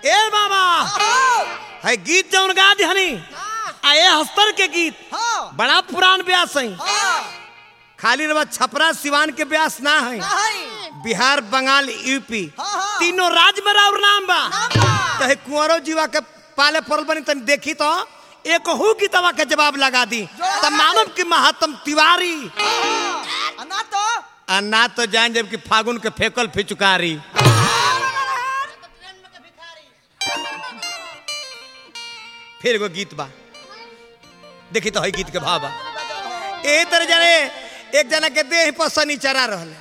ए बाबा है गीत जौन गा दिहनी आ ए हस्तर के गीत हाँ बड़ा पुरान ब्यास है हाँ खाली रवा छपरा सिवान के ब्यास ना है नहीं बिहार बंगाल यूपी हाँ, हाँ। तीनों राज्य में और नाम बा नाम बा। तो है कुंवरो जीवा के पाले पड़ल बनी तनी देखी तो एक हु गीतवा के जवाब लगा दी तो मानव की महात्म तिवारी हाँ, ना तो आ ना तो जान जब कि फागुन के फेकल फिचुकारी फिर एगो गीत बा देखी तो है गीत के भाव बा ए तरह जाने एक जना के देह पर शनि चरा रहल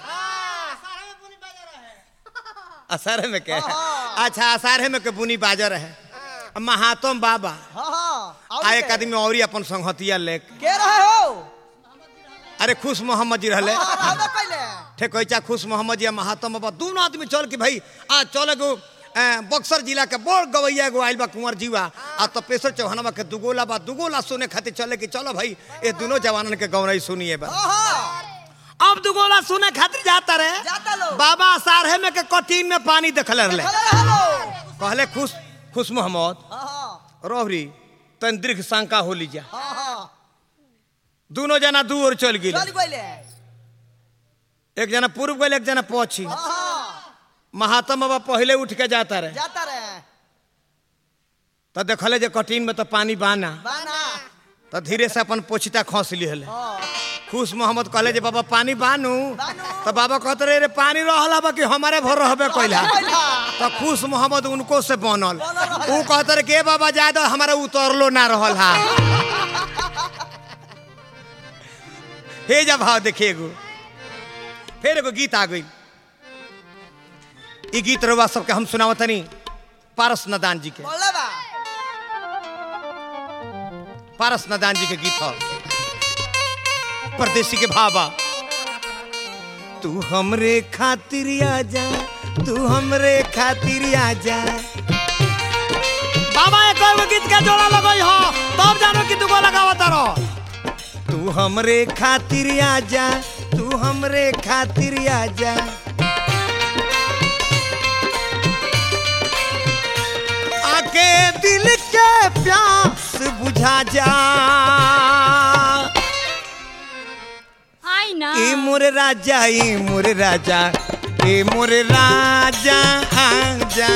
असारे में के अच्छा असारे में के बुनी बाजर है महात्म बाबा हाँ हाँ और आ एक के? आदमी और अपन संगतिया लेके के रहे हो अरे खुश मोहम्मद जी रहले हाँ, हाँ, बा पहले ठेकोचा खुश मोहम्मद जी आ महात्मा बाबा दोनों आदमी चल के भाई आ चल एगो अ, बक्सर जिला के बड़ गवैया एगो आइल बा कुंवर जीवा आ तपेश्वर चौहानवा के दुगोला बा दुगोला सुने खातिर चले कि चलो भाई ये दोनों जवानन के गौरई सुनिए बा हाँ हाँ अब दुगोला सुने खातिर जाता रहे जाता लो बाबा सारहे में के कटीन में पानी देखले रहले चले हेलो कहले खुश खुश मोहम्मद हाँ हाँ रोहरी तन दीर्घ शंका हो लीजा हाँ हाँ दोनों जना दू ओर चल गए चल गइले एक जना पूर्व गए एक जना पश्चिम हाँ हाँ महात्मा बाबा पहले उठ के जाता रहे जाता रहे तो देखले जे कटीन में तो पानी बाना बाना तो धीरे से अपन पोछिता खस लिहले हाँ खुश मोहम्मद कहले जे बाबा पानी बानू बानू। तो बाबा कहते रहे रे पानी रहला बा कि हमारे भर रहबे कैला कैला। तो खुश मोहम्मद उनको से बनल बनल रहे। ऊ कहते रहे के बाबा जाए दो हमारा उतरलो ना रहल हा हे जा भाव देखिए एगो फिर एगो गीत आ गई ई गीत रउआ सबके हम सुनावतनी पारस नदान जी के बोले बा पारस नदान जी के गीत ह परदेसी के भावा तू हमरे खातिर आजा तू हमरे खातिर आजा बाबा एक और गीत का जोड़ा लगई हो तब जानो कि दुगो लगावत रहो तू हमरे खातिर आजा तू हमरे खातिर आजा आके दिल के प्यास बुझा जा आई ना ए मोरे राजा ए मोरे राजा ए मोरे राजा आजा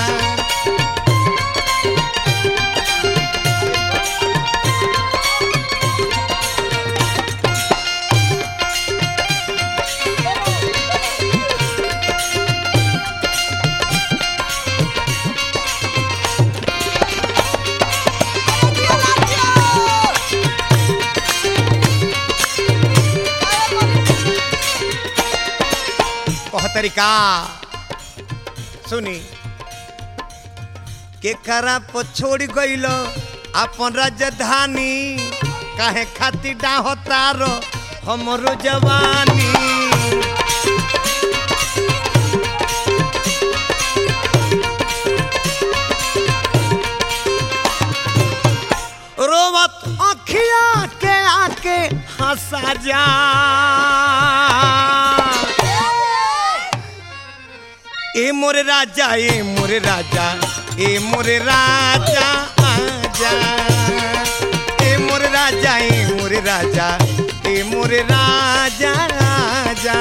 कह तरीका सुनी के करा पर छोड़ गइल अपन राजधानी काहे खातिर डाहो तारो हमरो जवानी रोवत अखिया के आके हंसा जा ए मोरे राजा ए मोरे राजा ए मोरे राजा आजा ए मोरे राजा ए मोरे राजा ए मोरे राजा आजा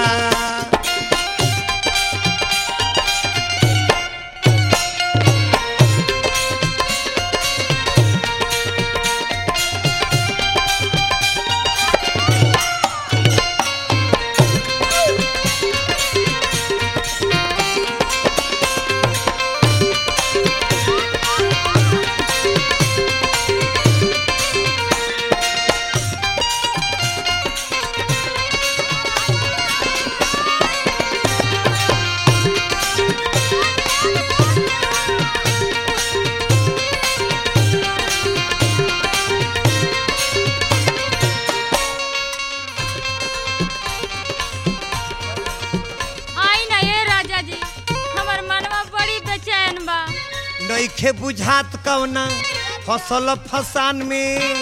आई ना ये राजा जी हमर मनवा बड़ी बेचैन बा नइखे बुझात कवना फसल फसान में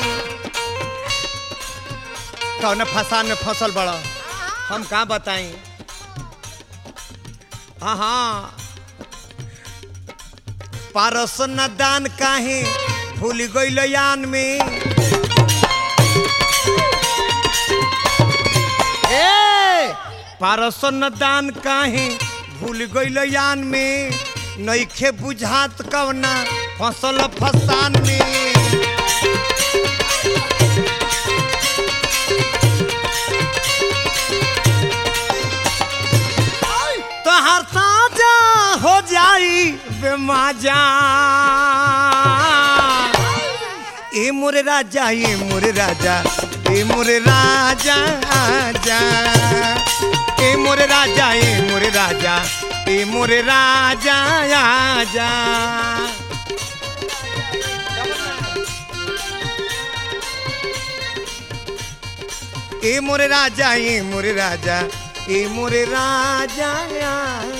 कौन फसान में फसल बड़ा हम कहाँ बताई हाँ हाँ पारस न दान काहे भूल गइल यान में ए पारस न दान काहे भूल गइल यान में नइखे बुझात कवना फसल फसान में तोहर ताजा हो जाई बेमाजा ए मोरे राजा ए मोरे राजा ए मोरे राजा आजा ए मोरे राजा ए मोरे राजा ए मोरे राजा आजा ए मोरे राजा ए मोरे राजा ए मोरे राजा